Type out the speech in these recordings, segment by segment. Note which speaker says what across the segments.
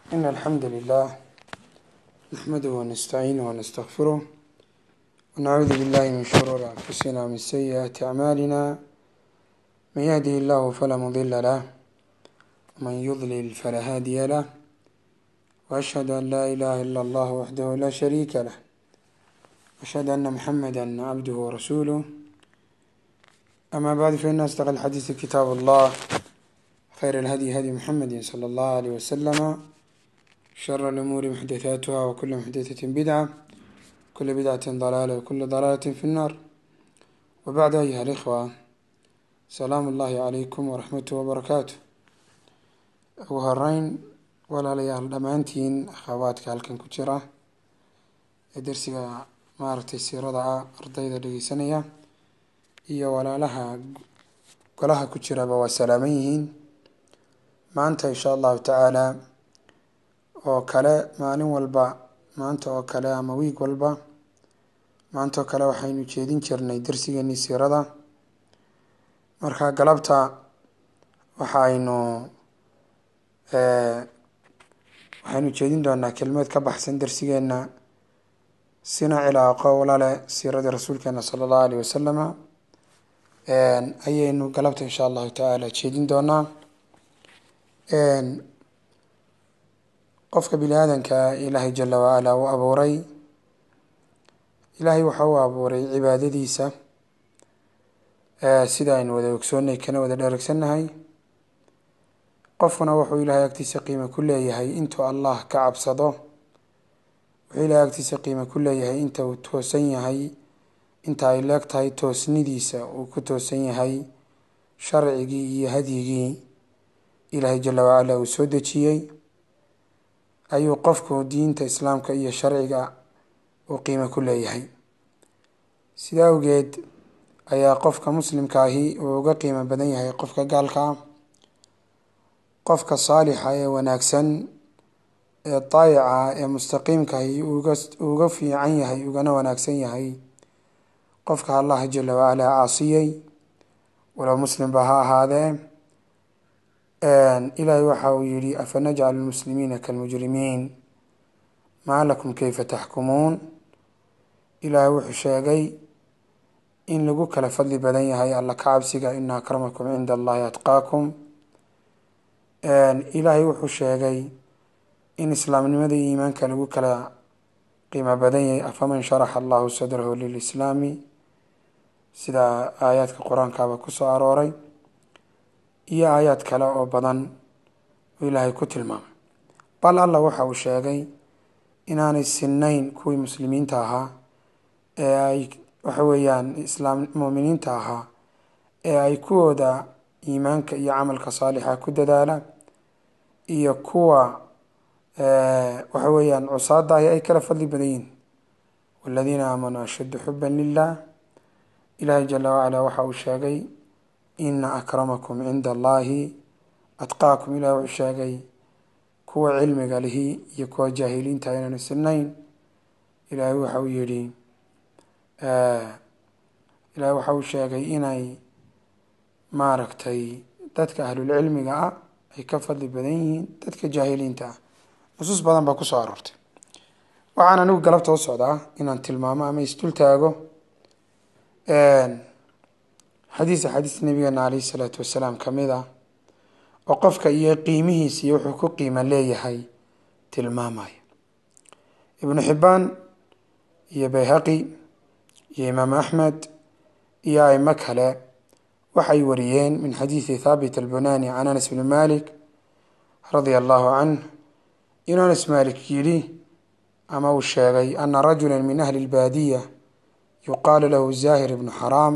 Speaker 1: إن الحمد لله نحمده ونستعينه ونستغفره ونعوذ بالله من شرور أنفسنا ومن سيئات أعمالنا من يهده الله فلا مضل له ومن يضلل فلا هادي له وأشهد أن لا إله إلا الله وحده لا شريك له وأشهد أن محمدا عبده ورسوله أما بعد فإن أصدق الحديث كتاب الله خير الهدي هدي محمد صلى الله عليه وسلم شر الأمور محدثاتها وكل محدثة بدعة كل بدعة ضلالة وكل ضلالة في النار وبعد أيها الإخوة سلام الله عليكم ورحمته وبركاته ugu horeyn walaalayaal dhammaantiin akhawaadka halkan ku jira ee dersiga maaragtay siirada ah ardayda dhegeysanaya iyo walaalaha golaha ku jiraba waa salaaman yihiin maanta insha allahu tacaala oo kale maalin walba maanta oo kale ama wiig walba maanta oo kale waxaynu jeedin jirnay dersigeenii siirada marka galabta waxa aynu waxaynu jeedin doonaa kelmeed ka baxsan dersigeena sina cilaaqo walale siiradii rasuulkeena sala allahu alayh wasalama ayaynu galabta insha allahu tacaala jeedin doonaa qofka bini aadanka ilaahay jala wacala uu abuuray ilaahay waxa uu abuuray cibaadadiisa sida aynu wada ogsoonnay kana wada dheregsannahay qofkuna wuxuu ilaahay agtiisa qiimo ku leeyahay intuu allah ka cabsado wuxuu ilaahay agtiisa qiimo ku leeyahay inta uu toosan yahay inta ay leeg tahay toosnidiisa uu ku toosan yahay sharcigii iyo hadyigii ilaahay jala wacala uu soo dejiyey ayuu qofku diinta islaamka iyo sharciga uu qiimo ku leeyahay sida awgeed ayaa qofka muslimka ahi uu uga qiimo badan yahay qofka gaalka ah qofka saalixa ee wanaagsan ee daayica ee mustaqiimkahi uga uga fiican yahay ugana wanaagsan yahay qofka allah jala wacala caasiyey walow muslimba ha ahaadee ilaahay waxa uu yihi afanajcalu lmuslimiina kalmujrimiin maa lakum kayfa taxkumuun ilaahay wuxuu sheegay in lagu kala fadli badan yahay alla ka cabsiga ina akramakum cinda allahi atqaakum ilaahay wuxuu sheegay in islaamnimada iyo iimaanka lagu kala qiimo badan yahay afaman sharaxa allahu sadrahu lilislaami sida aayaadka qur-aankaaba kusoo arooray iyo aayaad kale oo badan oo ilaahay ku tilmaamay bal allah waxa uu sheegay inaanay sinnayn kuwii muslimiinta ahaa ee ay waxa weeyaan islaam muuminiinta ahaa ee ay kuwooda iimaanka iyo camalka saalixa ku dadaala iyo kuwa waxa weeyaan cusaada ahi ay kala fadli badan yihin waladiina aamanuu ashaddu xuban lilah ilaahay jala wacala waxa uu sheegay ina akramakum cinda allahi atqaakum ilahi wuxuu sheegay kuwa cilmiga lihi iyo kuwa jaahiliinta inaanu sinayn ilaahay waxa uu yihi ilaahay waxa uu sheegay inay maaragtay dadka ahlulcilmiga ah ay ka fadli badan yihiin dadka jaahiliinta ah nusuus badan baa kusoo aroortay waxaan anigu galabta u socdaa inaan tilmaamo ama isdul taago xadiis xadiis nabigeena caleyhi salaatu wasalaam kamid ah oo qofka iyo qiimihiisa iyo wuxuu ku qiimo leeyahay tilmaamaya ibnu xibbaan iyo bayhaqi iyo imaam axmed iyo aimo kale waxay wariyeen min xadiidi thaabit albunani can anas bni malik radia allahu canh inuu anas malik yidhi ama uu sheegay ana rajula min ahli lbaadiya yuqaalu lahu zahir ibnu xaraam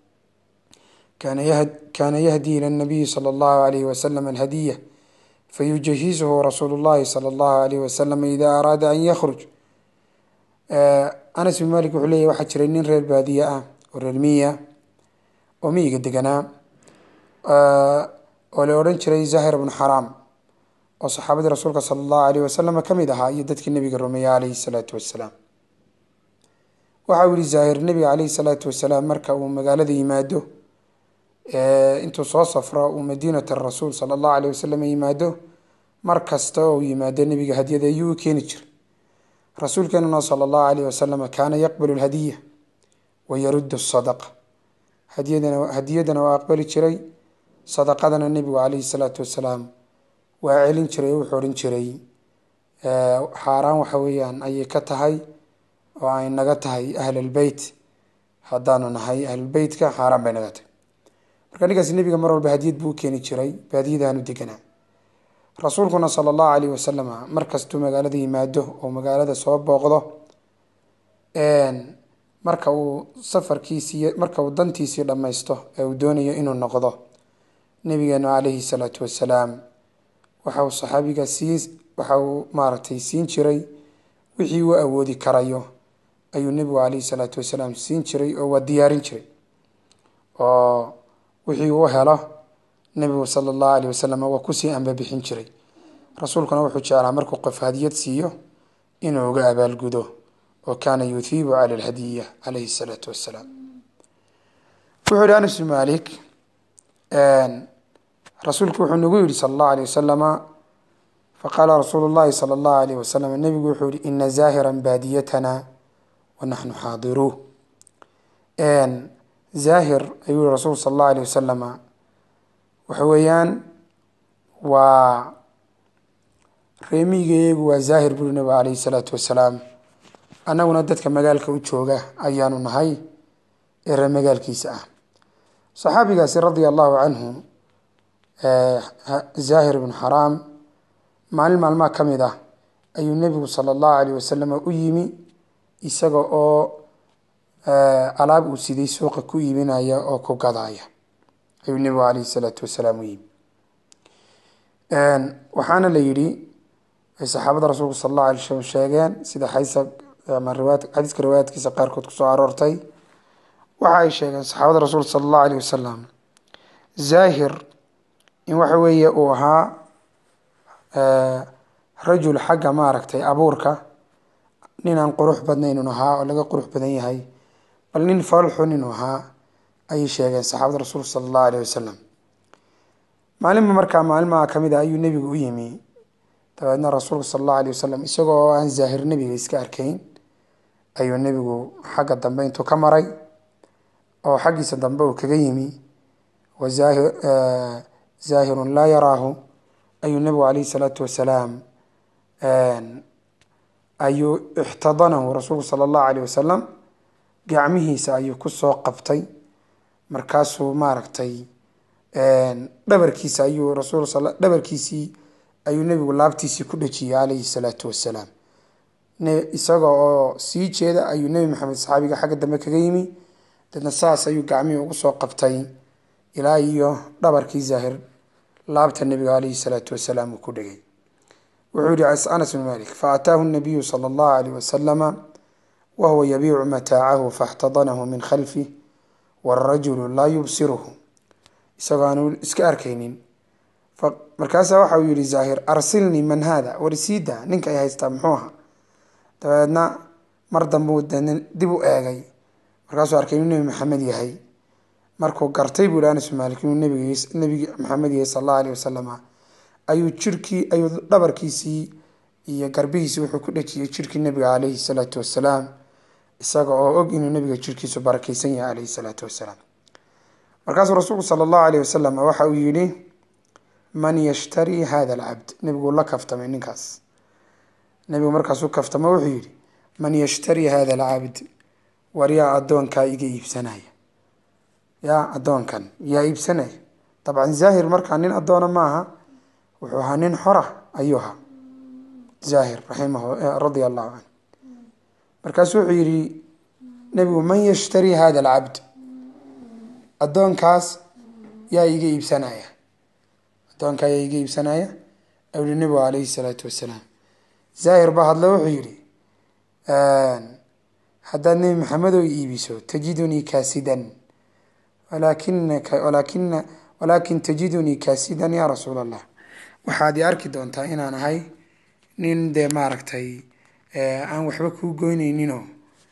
Speaker 1: kana yahdi ilى الnabiyi slى اllahu عalayh waslm alhadiya fayujahizhu rasuulu اllahi salى اllahu عalayh wasalam ida araada an yakruj anas bin malik wuxuu leyahy waxaa jiray nin reer baadiye ah oo reer miya oo miyiga deganaa oo la odhan jiray zahir bnu xaraam oo saxaabadii rasuulka sala allahu alayh wasalama ka mid ahaa iyo dadkii nebiga rumeeyey calayhi salaatu wasalaam waxa uu yihi zaahir nebiga calayhi salaatu wasalaam marka uu magaalada yimaado intuu soo safro uu madiinat rasuul sala allahu alayh wasalam yimaado mar kasta oo yimaado nebiga hadyada ayuu u keeni jiray rasuulkeenuna sala allahu alayh wasalam kaana yaqbalu lhadiya wa yaruddu sadaqa hadiyadana hadiyadana waa aqbali jiray sadaqadana nebigu calayhi salaatu wasalaam waa celin jiray oo wuxuu odhan jiray xaaraan waxa weeyaan ayay ka tahay oo ay naga tahay ahlalbeyt haddaanu nahay ahlulbeytka xaaraan bay naga tahay marka ninkaas nebiga mar walba hadiyad buu u keeni jiray baadiyadaanu deganaa rasuulkuna sala allahu alayh wasalama mar kastuu magaalada yimaado oo magaalada soo booqdo marka uu safarkiisii marka uu dantiisii dhammaysto ee uu doonayo inuu noqdo nabigeenu calayhi salaatu wasalaam waxa uu saxaabiga sii waxa uu maaragtay siin jiray wixii uu awoodi karayo ayuu nebigu calayhi salaatu wasalaam siin jiray oo waa diyaarin jiray oo wixii uu helo nebigu sala allahu alayh wasalam waa kusii ambabixin jiray rasuulkuna wuxuu jeclaa markuu qof hadiyad siiyo inuu uga abaalgudo oo kaana yuhiibu cala alhadiya calayhi salaatu wasalaam wuxuu yihi anas bn malik rasuulku wuxuu nagu yihi sala allahu alayh wasalama faqaala rasuulu llahi sala allahu alayh wasalam nebigu wuxuu yihi ina zaahiran baadiyatana wa naxnu xaadiruuh zaahir ayuu yihi rasuulku sala allahu alayh wasalama waxa weeyaan waa reemiyigayagu waa zaahir buri nabigu calayhi salaatu wasalaam annaguna dadka magaalka u jooga ayaanu nahay ee ree magaalkiisa ah saxaabigaasi radia allahu canhu zaahir ibnu xaraam maalin maalmaha ka mid ah ayuu nebigu sala allahu alayh wasalam u yimi isaga oo alaab uu siday suuqa ku iibinaya oo ku gadaaya ayuu nebigu calayhi salaatu wasalaam u yimi waxaana la yidhi ay saxaabada rasuulku sala allahu alay slam sheegeen sida xaysa ama riwaayad xadiiska riwaayaadkiisa qaarkood kusoo aroortay waxa ay sheegeen saxaabada rasuulka sala allahu alayh wasalam zaahir in waxa weeye uu ahaa rajul xagga maaragtay abuurka nin aan qurux badnayn inu ahaa oo laga qurux badan yahay bal nin falxun inuu ahaa ayay sheegeen saxaabada rasuulka sala allahu alayh wasalam maalinba markaa maalmaha ka mid a ayuu nebigu u yimi dabeedna rasuulka sala allahu alayh wasalam isagoo oo aan zaahir nebiga iska arkayn ayuu nebigu xagga dambe intuu ka maray oo xaggiisa dambe uu kaga yimi wa zaahir zaahirun laa yaraahu ayuu nebigu calayhi salaatu wasalaam ayuu ixtadanahu rasuulku sala allahu alayh wasalam gacmihiisa ayuu kusoo qabtay markaasuu maaragtay dhabarkiisa ayuu rasul dhabarkiisii ayuu nebigu laabtiisii ku dhejiyey calayhi salaatu wasalaam isaga oo sii jeeda ayuu nebi maxamed saxaabiga xagga dambe kaga yimi deedna saas ayuu gacmihii ugu soo qabtay ilaa iyo dhabarkii zaahir laabta nebiga calayhi salaatu wasalaam uu ku dhegay wuxuu yihi anas bn malik faataahu nabiyu sala allahu alayh wasalama wahuwa yabiicu mataacahu faاxtadanahu min khalfih wاrajulu laa yubsiruhu isagoo aanu iska arkaynin markaasaa waxa uu yihi zaahir arsilnii man haada warisiida ninka ay haystaa muxuu ahaa dabeedna mar dambuu dib u eegay markaasuu arkay inuu nebi maxamed yahay markuu gartay buu yihi anas bin malik inuu nbig nebigi maxamed yahay sala allahu alayh wasalama ayuu jirkii ayuu dhabarkiisii iyo garbihiisii wuxuu ku dhejiyey jirkii nebiga calayhi salaatu wasalaam isaga oo og inuu nebiga jirkiisu barakeysan yahay calayhi salaatu wasalaam markaasuu rasuulku sala allahu alayh wasalam waxa uu yihi man yashtarii hada alcabd nebiguu la kaftamay ninkaas nebigu markaasuu kaftamo wuxuu yihi man yashtarii hada alcabd war yaa addoonkaa iga iibsanaya yaa addoonkan yaa iibsanaya dabcan zaahir markaa nin addoona maaha wuxuu ahaa nin xora ayuu ahaa zaahir raximah radia allahu canh markaasuu wuxuu yihi nebigu man yashtarii hada alcabd addoonkaas yaa iga iibsanaya addoonkaa yaa iga iibsanaya ayuu yihi nebigu calayhi salaatu wasalaam zaahir baa hadle wuxuu yihi haddaad nebi maxamed oo iibiso tajidunii kaasidan walaakinaka walaakina walaakin tajidunii kaasidan yaa rasuul allah waxaad i arki doontaa inaan ahay nin dee maaragtay aan waxba kuu goyneyninoo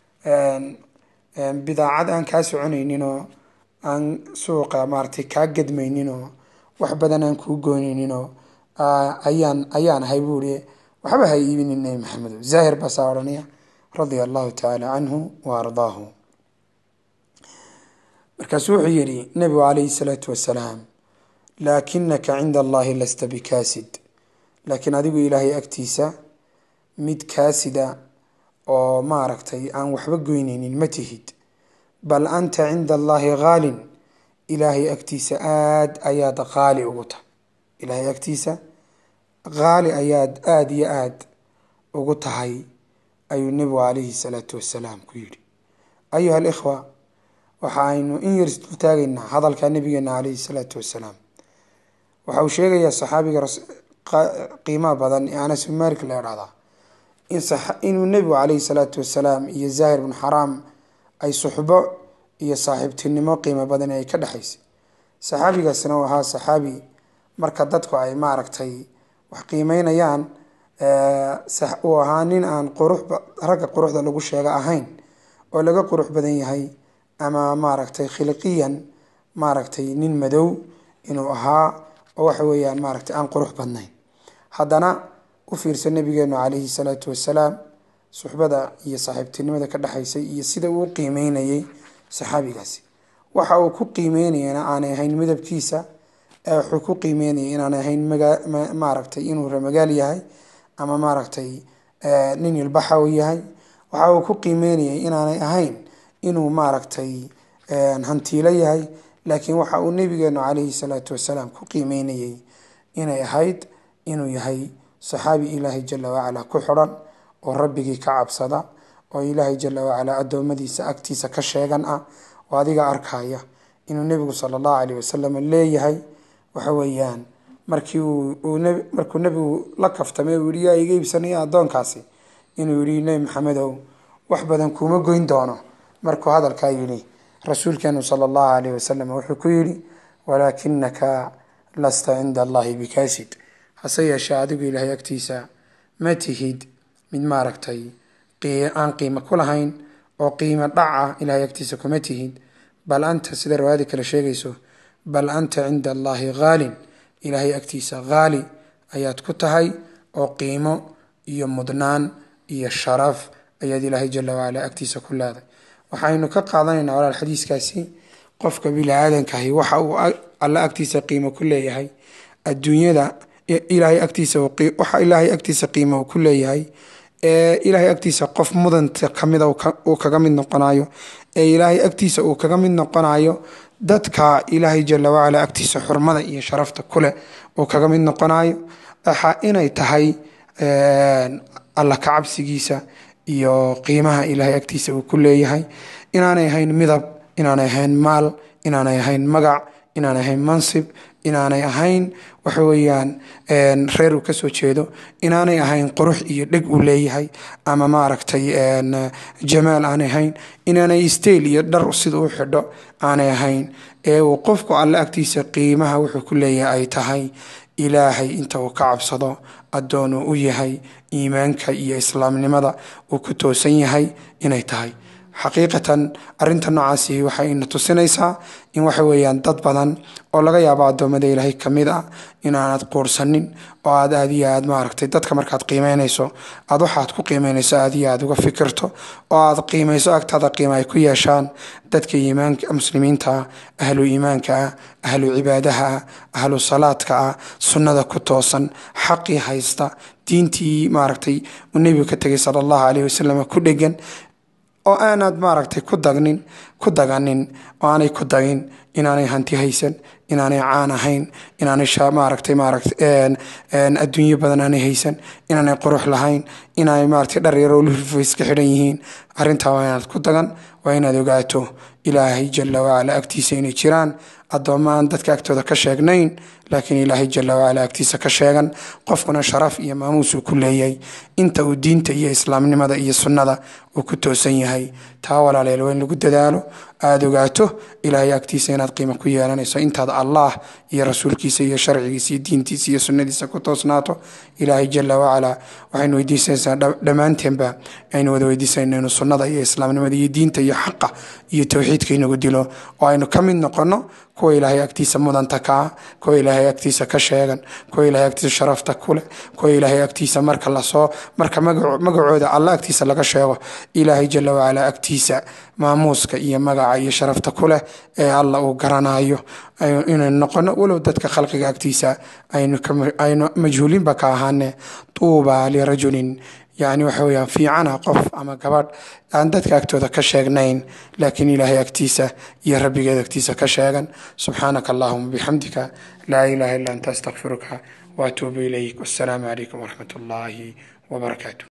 Speaker 1: bidaacad aan kaa soconayninoo aan suuqa maaragtay kaa gadmayninoo wax badan aan kuu goyneyninoo ayaan ayaan ahay buu ihi waxba ha iibinin nebi maxamedo zaahir baasaa odhanaya radia allahu tacaala canhu wa ardaahu markaasuu wuxuu yihi nebigu calayhi salaatu wasalaam laakinaka cinda allahi lasta bikaasid laakiin adigu ilaahay agtiisa mid kaasida oo maaragtay aan waxba goyneynin ma tihid bal anta cinda allahi haalin ilaahay agtiisa aada ayaad qaali ugu tahay ilaahay agtiisa qaali ayaad aada iyo aada ugu tahay ayuu nebigu calayhi salaatu wasalaam ku yidhi ayuha alikhwa waxa aynu in yar isdul taagaynaa hadalka nabigeena calayhi salaatu wasalaam waxa uu sheegayaa saxaabiga qiimaha badan ee anas bin malik la idhahdaa inuu nebigu calayhi salaatu wasalaam iyo zaahir bnu xaraam ay suxbo iyo saaxiibtinimo qiimo badan ay ka dhexaysay saxaabigaasna uu ahaa saxaabi marka dadku ay maaragtay wax qiimeynayaan uu ahaa nin aan qurux ragga quruxda lagu sheega ahayn oo laga qurux badan yahay ama maaragtay khilqiyan maaragtay nin madow inuu ahaa oo waxa weeyaan maaragtay aan qurux badnayn haddana u fiirsa nabigeenu calayhi salaatu wasalaam suxbada iyo saaxiibtinimada ka dhexaysay iyo sida uu qiimeynayay saxaabigaasi waxa uu ku qiimeynayana aanay ahayn midabkiisa wuxuu ku qiimeynayay inaanay ahayn maaragtay inuu ramagaal yahay ama maaragtay nin ilbaxa u yahay waxa uu ku qiimeynayay inaanay ahayn inuu maaragtay hantiilo yahay laakiin waxa uu nabigeenu calayhi salaatu wasalaam ku qiimeynayay inay ahayd inuu yahay saxaabi ilaahay jala wacala ku xidhan oo rabbigii ka cabsada oo ilaahay jala wacala addoommadiisa agtiisa ka sheegan ah oo adiga arkaya inuu nebigu sala allahu caleyh wasalam leeyahay waxa weeyaan markii uu markuu nebigu la kaftamay uu yihi yaa iga iibsanaya addoonkaasi inuu yihi nebi maxamedow wax badan kuuma goyn doono markuu hadalkaa yidhi rasuulkeenu sala allahu caleyh wasalam wuxuu ku yidhi walaakinaka lasta cinda allahi bikaasid hase yeeshee adigu ilaahay agtiisa ma tihid mid maaragtay aan qiimo ku lahayn oo qiimo dhaca ilaahay agtiisa kuma tihid bal anta sida riwaayada kale sheegayso bal anta cinda allahi haalin ilaahay agtiisa haali ayaad ku tahay oo qiimo iyo mudnaan iyo sharaf ayaad ilaahay jala wacala agtiisa ku leeday waxaynu ka qaadanaynaa walaal xadiiskaasi qofka bini-aadankahi waxa uu alla agtiisa qiimo ku leeyahay adduunyada ilaahay agtiisa waxa ilaahay agtiisa qiimo uu ku leeyahay ee ilaahay agtiisa qof mudanta kamida uu kaga mid noqonayo ee ilaahay agtiisa uu kaga mid noqonayo dadka ilaahay jala wacala agtiisa xurmada iyo sharafta kuleh uu kaga mid noqonayo waxa inay tahay alla ka cabsigiisa iyo qiimaha ilaahay agtiisa uu ku leeyahay inaanay ahayn midab inaanay ahayn maal inaanay ahayn magac inaanay ahayn mansib inaanay ahayn waxa weeyaan reer uu kasoo jeedo inaanay ahayn qurux iyo dheg uu leeyahay ama maaragtay jamaal aanay ahayn inaanay stayl iyo dhar sida u xidho aanay ahayn ee uu qofku alle agtiisa qiimaha wuxuu ku leeyahay ay tahay ilaahay inta uu ka cabsado addoon uu u yahay iimaanka iyo islaamnimada uu ku toosan yahay inay tahay xaqiiqatan arinta noocaasi waxay ina tusinaysaa in waxa weeyaan dad badan oo laga yaabo addoommada ilaahay ka mid ah inaanad quursanin oo aad aad iyo aad maaragtay dadka markaad qiimeynayso aad waxaad ku qiimeynayso aad iyo aad uga fikirto oo aad qiimayso agtaada qiima ay ku yeeshaan dadka iimaanka muslimiinta ah ahlu iimaanka ah ahlu cibaadaha ah ahlu salaadka ah sunnada ku toosan xaqii haysta diintii maaragtay uu nebigu ka tegay sala allahu caleyhi wasalam ku dhegan oo aanaad maaragtay ku dagnin ku daganin oo aanay ku dagin inaanay hanti haysan inaanay caan ahayn inaanay maaragtay maaragtay adduunyo badan aanay haysan inaanay qurux lahayn inaanay maaragtay dhar yaroo lulfo iska xidhan yihiin arrintaa waa inaad ku dagan waa inaad ogaato ilaahay jala wacala agtiisa inay jiraan addoommo aan dadka agtooda ka sheegnayn laakiin ilaahay jala wacala agtiisa ka sheegan qofkuna sharaf iyo maamuus uu ku leeyahay inta uu diinta iyo islaamnimada iyo sunnada uu ku toosan yahay taa walaaleel waa in lagu dadaalo aada ogaato ilaahay agtiisa inaad qiimo ku yeelanayso intaad allah iyo rasuulkiisa iyo sharcigiisa iyo diintiisa iyo sunnadiisa ku toosnaato ilaahay jala wacala waxaynu weydiisanaysaa dhammaanteenba aynu wada weydiisanayna inuu sunnada iyo islaamnimada iyo diinta iyo xaqa iyo towxiidka inagu dilo oo aynu ka mid noqono kuwa ilaahay agtiisa mudanta kaa kuwa ilaahay agtiisa ka sheegan kuwa ilaahay agtiisa sharafta kuleh kuwa ilaahay agtiisa marka lasoo marka magacooda alla agtiisa laga sheego ilaahay jala wacalaa agtiisa maamuuska iyo magaca iyo sharafta kuleh ee alla uu garanayo inaynu noqono walow dadka khalqiga agtiisa aynu majhuulinba ka ahaane tuuba lirajulin yani waxa weyaan fiicana qof ama gabadh aan dadka agtooda ka sheegnayn laakiin ilaahay agtiisa iyo rabbigeed agtiisa ka sheegan subxaanaka allahuma bixamdika laa ilaha illa anta astaqfiruka waatuubu ilayk wassalaamu calaykum waraxmat ullaahi wabarakaatu